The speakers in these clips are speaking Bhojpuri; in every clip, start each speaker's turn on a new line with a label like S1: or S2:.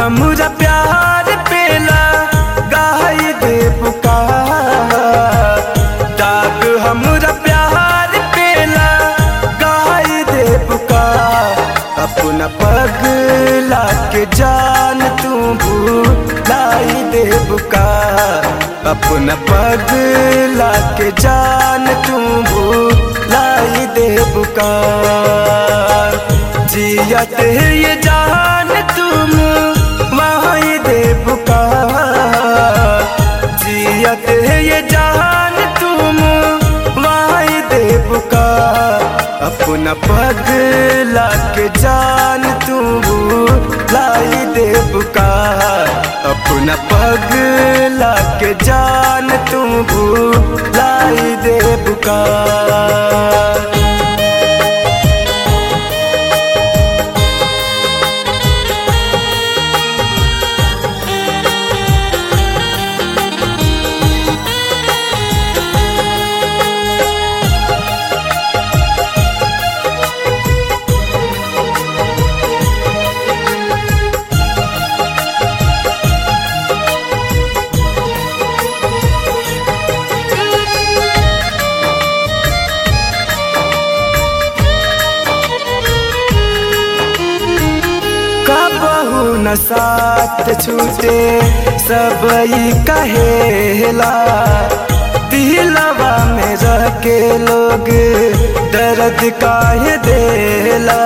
S1: हमरा प्यार पेला गाई दे पुकार दाग हमरा प्यार पेला गाई दे पुकार अपना पगला के जान तू भूलाई दे पुकार अपना पगला के जान तू भूलाई दे पुकार जियत ये जान तुम वहीं दे पुकार जियत ये जान तुम वहीं दे पुकार अपना पगला के जान तू लाई दे पुकार अपना पगला के जान तू लाई दे पुकार कबहू न साथ छूटे सब ई कहेला दिलवा में रह के लोग दर्द काहे देला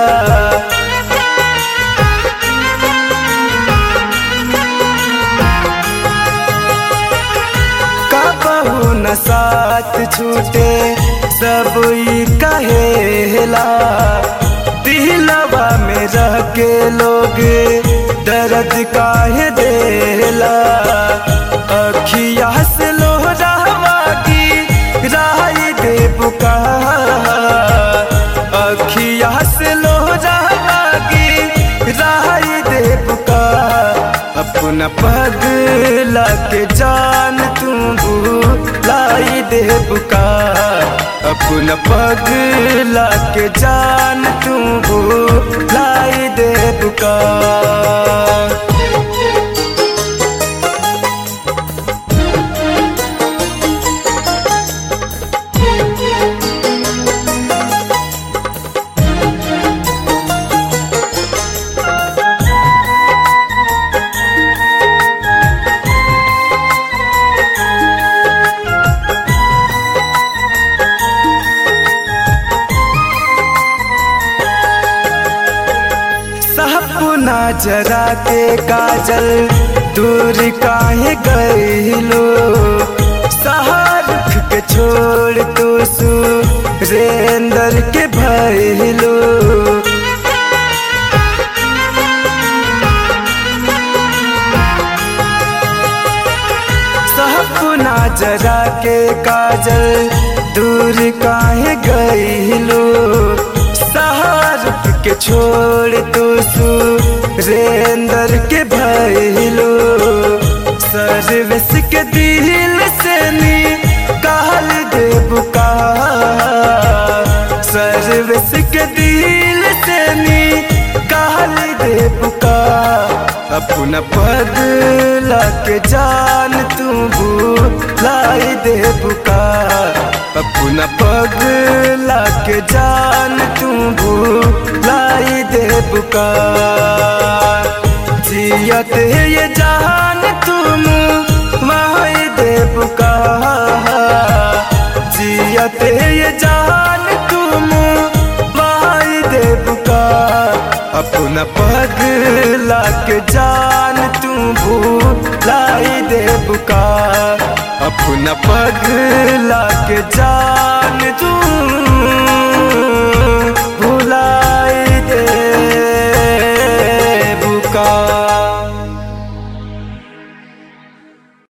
S1: कबहू न साथ छूटे सब ई कहेला दिलवा में रह के लोग दर्द काहे देला अखिया से लोहरावा की राई दे पुकार अखिया से लोहरावा की राई दे पुकार अपना पगला के जान तू लाई दे पुकार अपना पगला के जान तू लाई दे पुकार सपना जरा के काजल दूर काहे गईलो सहारुख के छोड़ तू सुरेंदर के भइलो सपना जरा के काजल दूर काहे गईलो सहारुख के छोड़ तू सुरेंदर के भइलो सर्विस के दिल से नी कहल दे पुकार सर्विस के दिल से नी कहल दे पुकार अपना पगला के जान तू लाई दे पुकार अपना पगला के जान तू लाई दे पुकार जियत ये जान तुम वहीं दे पुकार जियत ये जान तुम वहीं दे पुकार अपना पगला के जान तू लाई दे पुकार अपना पगला के जान तू भुला